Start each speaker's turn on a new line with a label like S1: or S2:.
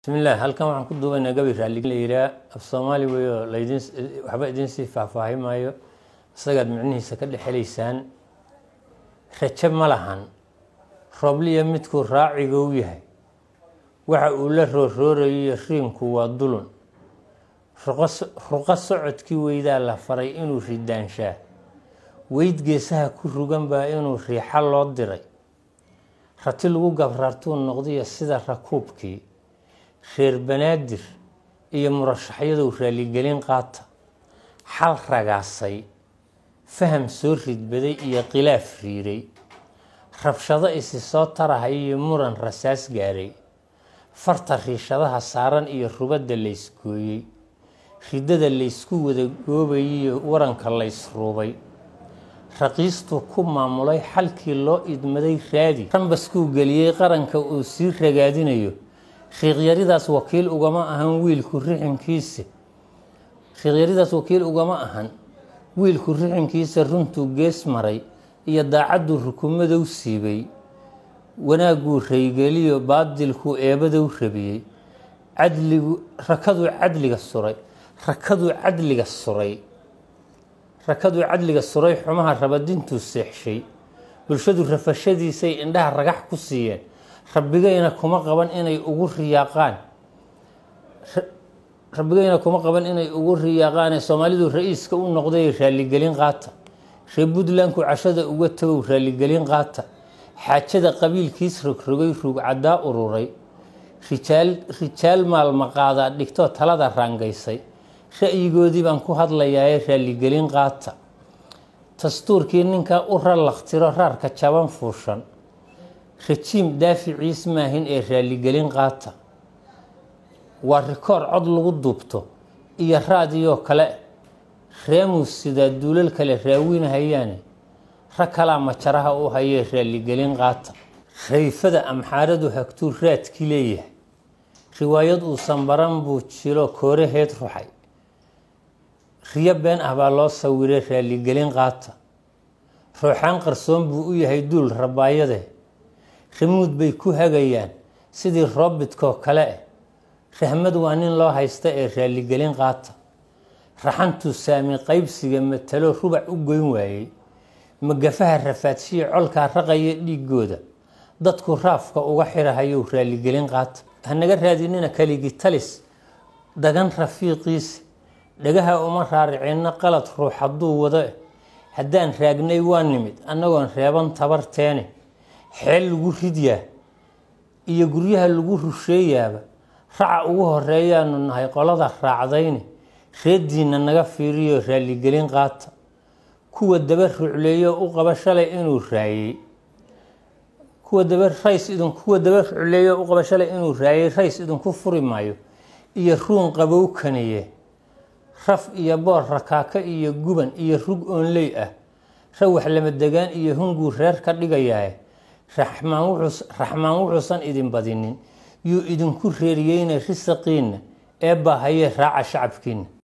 S1: bismillaah halkan waxaan ku duubaynaa gabi raalli la yiraa af soomaali weyo laydin waxba idin sii faahfaahi maayo isagaad micnihiisa ka dhexelaysaan raje ma lahan roobliya midkuu raaciga u yahay waxa uu la rooroorayiyo riinku waa dulun ruqo socodkii weydaa la faray inuu ridaanshaa weyd geesaha ku rugan baa inuu riixa loo diray rati lagu gabraartuu noqdiyo sida rakuubkii reer banaadir iyo murashaxyadow raaligelin qaata xal ragaasay faham soo ridbaday iyo khilaaf riiray rabshado isi soo tarahay iyo muran rasaas gaaray farta riishadaha saaran iyo rubadda laysgooyey ridada laysku wada goobayiyo waranka laysruubay raqiistuu ku maamulay xalkii loo idmaday raadi rambaskuu geliyey qaranka uu sii ragaadinayo riiqyaridaas wakiil ugama ahan wiilku rixinkiisa riiqyaridaas wakiil ugama ahan wiilku rixinkiisa runtuu gees maray iyo daacadduu rukumadow siibay wanaaguu raygeliyo baadilkuu eebadow rabiyey cadligu rakaduu cadliga suray rakaduu cadliga suray rakaduu cadliga suray xumaha rabadintuu seexshay bulshadu rafashadiisay indhaha ragax ku siiyeen rabbigayna kuma qaban inay ugu riyaaqaan rabbigayna kuma qaban inay ugu riyaaqaane soomaalidu ra-iiska u noqday raaligelin qaata reer puntlandku cashada uga tagow raaligelin qaata xaajada qabiilkiis rogrogay ruugcaddaa ururay rijaal rijaal maalmaqaadaa dhigtoo talada raangaysay ra-yigoodii baan ku hadlayaaye raaligelin qaata dastuurkii ninkaa u rallaqtiro raarka jaban fuushan rajiim daaficiis maahin ee raaligelin qaata waa rikoor cod lagu duubto iyo raadiyoo kale reemus sidaa duulal kale raawinahayaane rag kalaa majaraha u hayee raaligelin qaata rayfada amxaaradu hagtuu raadki leeyahay riwaayad uusan baran buu jilo kooraheed ruxay riyo been ah baa loo sawiray raaligelin qaata ruuxaan qarsoon buu u yahay duul rabaayade rimuud bay ku hagayaan sidii roobidkoo kale eh rahmad waa nin loo haysta ee raaligelin qaata raxantuu saami qaybsiga matalo rubac u goyn waayey magafaha rafaadshiya colkaa raqaya dhiigooda dadku raafka uga xirahayow raaligelin qaata hanaga raadinina kaligi talis dagan rafiiqiisa dhagaha uma raaricinno qalad ruux hadduu wado eh haddaan raagnay waa nimid annagoon reeban tabarteene xeel lagu ridyaa iyo guryaha lagu rusheeyaaba raca ugu horeeyaanu nahay qolada raacdayne reediinna naga fiiriyo raaligelin qaata kuwa daba rucleeyo u qaba shalay inuu raayey kuwa daba rays idin kuwa daba rucleeyo u qaba shalay inuu raayey rays idinku furi maayo iyo ruun qabow kaniye raf iyo boor rakaaka iyo guban iyo rug oonley ah rawax lama degaan iyo hunguu reer ka dhigayaae raxmaan wuxuusan idin badinin yuu idinku reeriyeyna risaqiinna ee baahayee raaca shacabkiinna